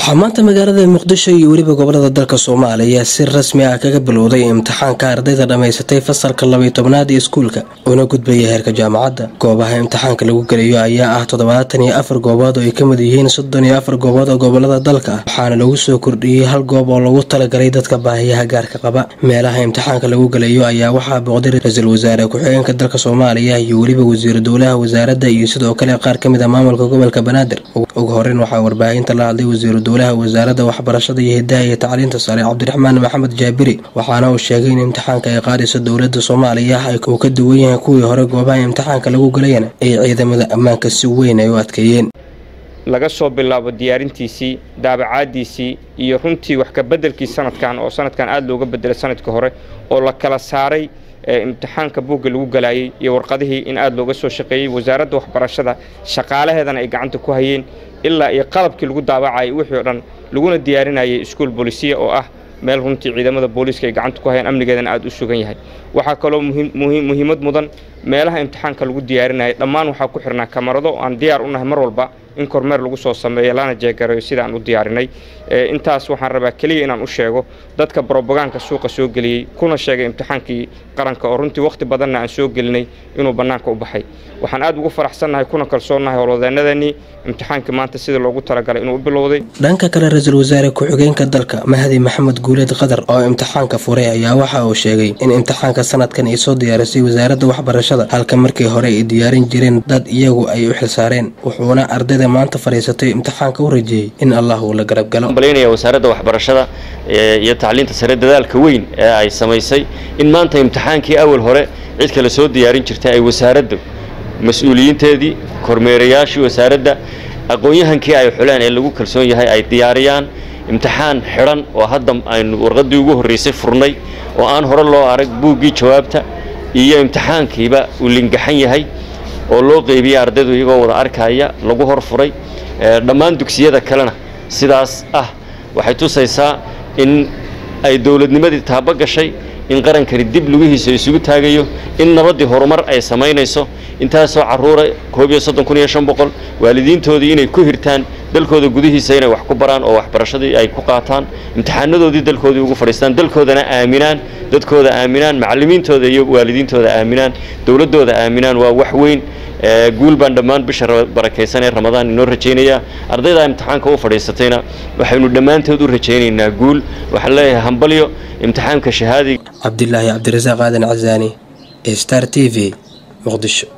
waxaa maanta magaalada muqdisho iyo weliba gobolada dalka soomaaliya si rasmi ah kaga bilowday imtixaanka ardayda dhammaysatay fasalka labaiy tobnaad ee iskuulka una gudbaya heerka jaamacadda goobaha imtixaanka lagu gelayo ayaa ah toddobaatan iyo afar goobood oo ay ka mid yihiin soddon iyo afar goobood oo gobolada dalka ah waxaana lagu soo kordhiyey hal goob oo lagu talagalay dadka baahiyaha gaarka qaba meelaha imtixaanka lagu gelayo ayaa waxaa booqday ra-iisul wasaare ku-xigeenka dalka soomaaliya iyo weliba wasiiru dowlaha wasaaradda iyo sidoo kale qaar ka mid a maamulka gobolka banaadir ugu horeyn waxaa warbaahinta la hadlay wasiiru dowlaha wasaaradda waxbarashada iyo hidaha iyo tacliinta sare cabdiraxmaan maxamed jaabiri waxaana uu sheegay in imtixaanka ay qaadayso dowladda soomaaliya uu ka duwan yahay kuwii hore goobaha imtixaanka lagu galayana ay ciidamada ammaanka si weyn ay u adkeeyeen laga soo bilaabo diyaarintiisii daabacaadiisii iyo runtii wax ka beddelkii sanadkan oo sanadkan aada looga bedelay sanadkii hore oo la kala saaray imtixaanka buugga lagu galaayey iyo warqadihii in aada looga soo shaqeeyey wasaaradda waxbarashada shaqaalaheedana ay gacanta ku hayeen ilaa iyo qalabkii lagu daabacayay wixii o dhan laguna diyaarinayay iskuol boolisiya oo ah meel runtii ciidamada booliiska ay gacanta ku hayaan amnigeedana aada u sugan yahay waxaa kaloo muhiimad mudan meelaha imtixaanka lagu diyaarinayay dhammaan waxaa ku xirnaa kamarado aan diyaar u nahay mar walba in kormeer lagu soo sameeyo lana jeegarayo sidaan u diyaarinay intaas waxaan rabaa keliya inaan u sheego dadka brobogaanka suuqa soo geliyey kuna sheegay imtixaankii qaranka oo runtii wakhti badanna aan soo gelinay inuu bannaanka u baxay waxaan aad ugu faraxsannahay kuna kalsoonnahay howlwadeenadanii imtixaankii maanta sidii loogu talagalay inuu u bilowday dhanka kale ra-iisul wasaare ku-xigeenka dalka mahdi maxamed guuleed qadar oo imtixaanka furay ayaa waxa uu sheegay in imtixaanka sanadkan ay soo diyaarisay wasaaradda waxbarashada halka markii hore ay diyaarin jireen dad iyagu ay u xilsaareen wuxuuna ardayda maanta fadhiisatay imtixaanka u rajeeyey in allah uu la garab galo malaynayaa wasaaradda waxbarashada iyo tacliinta sare dadaalka weyn ee ay samaysay in maanta imtixaankii awal hore cid kale soo diyaarin jirtay ay wasaaraddu mas-uuliyiinteedii kormeerayaashii wasaaradda aqoon-yahankii ay xuleen ee lagu kalsoon yahay ay diyaariyaan imtixaan xidhan oo hadda aynu warqaddii ugu horraysay furnay oo aan hore loo arag buuggii jawaabta iyo imtixaankiiba uu lingaxan yahay oo loo qeybiyey ardaydu iyagoo wada arkaya lagu hor furay dhammaan dugsiyada kalena sidaas ah waxay tusaysaa in ay dowladnimadii taabo gashay in qarankani dib lugihiisa isugu taagayo in nabaddii horumar ay samaynayso intaasoo carruura koob iyo soddon kun iyo shan boqol waalidiintoodii inay ku hirtaan dalkooda gudihiisa inay wax ku baraan oo waxbarashadii ay ku qaataan imtixaanadoodii dalkoodii ugu fadhiistaan dalkoodana aaminaan dadkooda aaminaan macallimiintooda iyo waalidiintooda aaminaan dowladdooda aaminaan waa wax weyn guul baan dhammaan bisha barakaysan ee ramadaan inoo rajaynayaa ardayda imtixaanka u fadhiisatayna waxaynu dhammaantood u rajaynaynaa guul waxaan leeyahay hambalyo imtixaanka shahaadiga cabdilaahi cabdirasaaq aadan casaani star t v muqdisho